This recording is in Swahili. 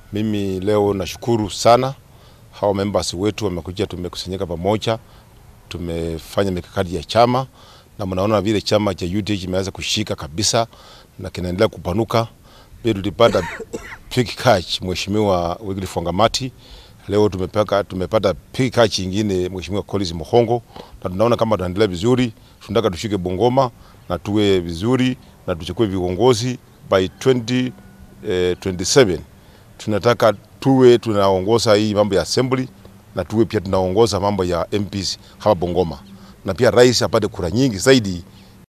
Mimi leo nashukuru sana hawa members wetu wamekuja, tumekusanyika pamoja, tumefanya mikakati ya chama na mnaona vile chama cha UDA kimeanza kushika kabisa na kinaendelea kupanuka. Pia tulipata big catch Mheshimiwa Wycliffe Wangamati. Leo tumepaka, tumepata big catch ingine Mheshimiwa Collins Muhongo, na tunaona kama tunaendelea vizuri. Tunataka tushike Bungoma na tuwe vizuri na tuchukue viongozi by 20, eh, 27 tunataka tuwe tunaongoza hii mambo ya assembly na tuwe pia tunaongoza mambo ya MPs hapa Bungoma, na pia rais apate kura nyingi zaidi